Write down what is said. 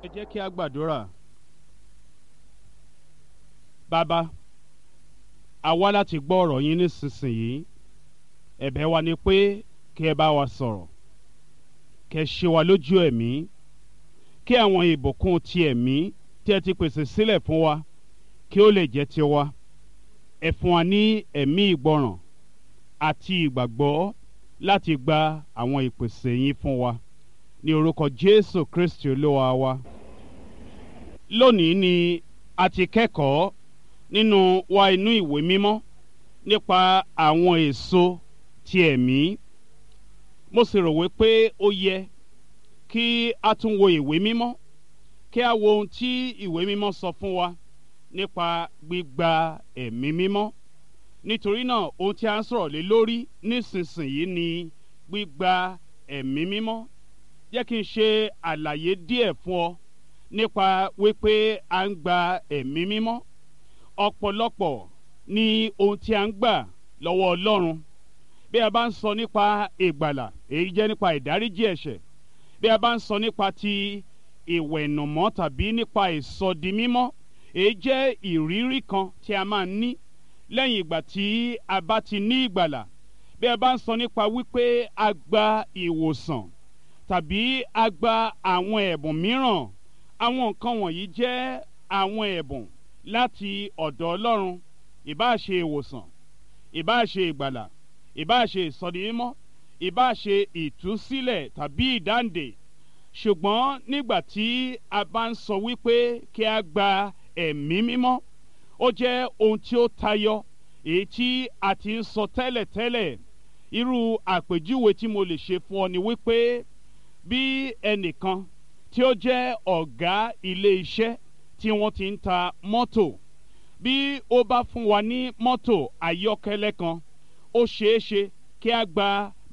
ẹ jẹ́ kí a gbàdúrà bàbá a wá láti gbọ́ ọ̀rọ̀ yín nísinsìnyí ẹ̀bẹ̀ wa ni pé kí ẹ bá wa sọ̀rọ̀ kí ẹ ṣe wa lójú ẹ̀mí kí àwọn ìbùkún ti ẹ̀mí tí ẹ ti pèsè sílẹ̀ fún wa kí ó lè jẹ́ tiwa ẹ fún wa ní ẹ̀mí ìgbọràn àti ìgbàgbọ́ láti gba àwọn ìpèsè yín fún wa ní orúkọ Jésù Kristi olúwa wa lónìí ni a ti kẹ́kọ̀ọ́ nínú wa inú ìwé mímọ́ nípa àwọn èso ti ẹ̀mí mo sì rò wípé ó yẹ kí a tún wo ìwé mímọ́ kí a wo ohun tí ìwé mímọ́ sọ fún wa nípa gbígba ẹ̀mí mímọ́ nítorí náà ohun tí a ń sọ̀rọ̀ lé lórí nísinsìnyí ni gbígba ẹ̀mí mímọ́ jẹ́ kí n ṣe àlàyé díẹ̀ fún ọ nípa wípé a ń gba ẹ̀mí mímọ́ ọ̀pọ̀lọpọ̀ ní ohun tí a ń gbà lọ́wọ́ Ọlọ́run bí a bá ń sọ nípa ìgbàlà èyí jẹ́ nípa ìdáríjì ẹ̀ṣẹ̀ bí a bá ń sọ nípa ti ìwẹ̀nùmọ́ tàbí nípa ìsọdimímọ́ èyí jẹ́ ìrírí kan tí a máa ń ní lẹ́yìn ìgbà tí a bá ti ní ìgbàlà bí a bá ń sọ nípa wípé a gba ìwòsàn tàbí a gba àwọn ẹ̀bùn mìíràn àwọn nǹkan wọ̀nyí jẹ́ àwọn ẹ̀bùn láti ọ̀dọ̀ Ọlọ́run ìbáà ṣe ìwòsàn ìbáà ṣe ìgbàlà ìbáà ṣe ìsọdimímọ́ ìbáà ṣe ìtúsílẹ̀ tàbí ìdáǹdè ṣùgbọ́n nígbà tí a bá ń sọ wípé kí a gba ẹ̀mí mímọ́ ó jẹ́ ohun tí ó tayọ èyí tí a ti ń sọ tẹ́lẹ̀tẹ́lẹ̀ irú àpèjúwe tí mo lè ṣe fún ọ ni wípé bí ẹnìkan tí ó jẹ́ ọ̀gá ilé iṣẹ́ tí wọ́n ti ń ta mọ́tò bí ó bá fún wa ní mọ́tò ayọ́kẹ́lẹ́ kan ó ṣeé ṣe kí a gba